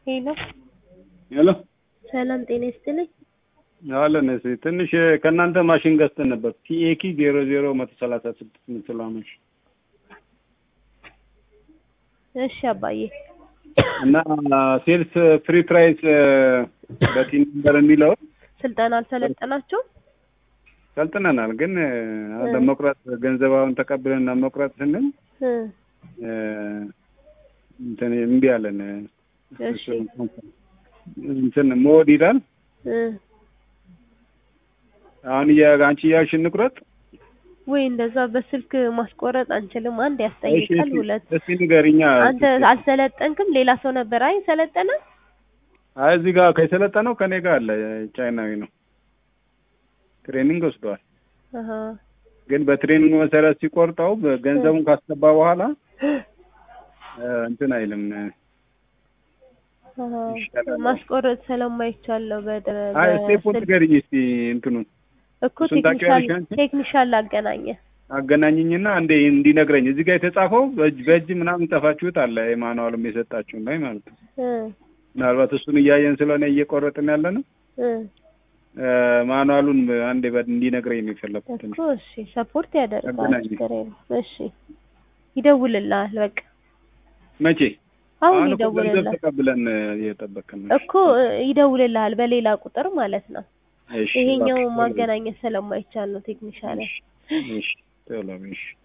ሄሎ ሄሎ ሰላም ጤና ይስጥልኝ። አለን እሺ። ትንሽ ከእናንተ ማሽን ገዝተን ነበር ፒኤኪ ዜሮ ዜሮ መቶ ሰላሳ ስድስት የምትለዋ ማሽን እሺ አባዬ እና ሴልስ ፍሪ ፕራይስ በቲን ነበር የሚለው ስልጠና አልሰለጠናችሁም? ሰልጥነናል፣ ግን ለመቁረጥ ገንዘባውን ተቀብለን ለመቁረጥ ስንል እ እንትን እምቢ አለን። እሺ እንትን ሞድ ይላል። እ አሁን እያ- አንቺ እያልሽ እንቁረጥ። ወይ እንደዛ በስልክ ማስቆረጥ አንችልም። አንድ እሺ፣ ያስጠይቃል፣ እሺ፣ ሁለት እስኪ ንገሪኛ። አንተ አልሰለጠንክም። ሌላ ሰው ነበር አይ ሰለጠነ። አይ እዚህ ጋር ከሰለጠነው ከኔ ጋር አለ። ቻይናዊ ነው፣ ትሬኒንግ ወስደዋል። አሃ ግን በትሬኒንግ መሰረት ሲቆርጠው ገንዘቡን ካስገባ በኋላ እ፣ እንትን አይልም። አሃ ይሻላል። ማስቆረጥ ስለማይቻል ነው። በደ አይ ስቴፑን በስልክ ንገሪኝ እስኪ እንትኑን እኮ እሱን ቴክኒሻል ታውቂዋለሽ አንቺ? ቴክኒሻል ላገናኘ አገናኝኝና እንዴ እንዲነግረኝ እዚህ ጋር የተጻፈው በእጅ በእጅ ምናምን ጠፋችሁት አለ የማኑዋልም የሰጣችሁን ላይ ማለት ነው። እ ምናልባት እሱን እያየን ስለሆነ እየቆረጥን ያለ ነው። እ እ፣ ማኑዋሉን አንዴ በ- እንዲነግረኝ ነው የፈለኩት። እኮ እሺ ሰፖርት ያደርጋል። አገናኝ። ችግር የለም። እሺ ይደውልልሃል። በቃ መቼ? አሁን አሁን እኮ ገንዘብ ይደውልልሃል ተቀብለን እ፣ እየጠበቅን ነው። እኮ እ፣ ይደውልልሃል በሌላ ቁጥር ማለት ነው። እሺ፣ ይሄኛው እባክህ፣ ማገናኘት ስለማይቻል ነው ቴክኒሻል እሺ፣ እሺ፣ ቶሎ በይ፣ እሺ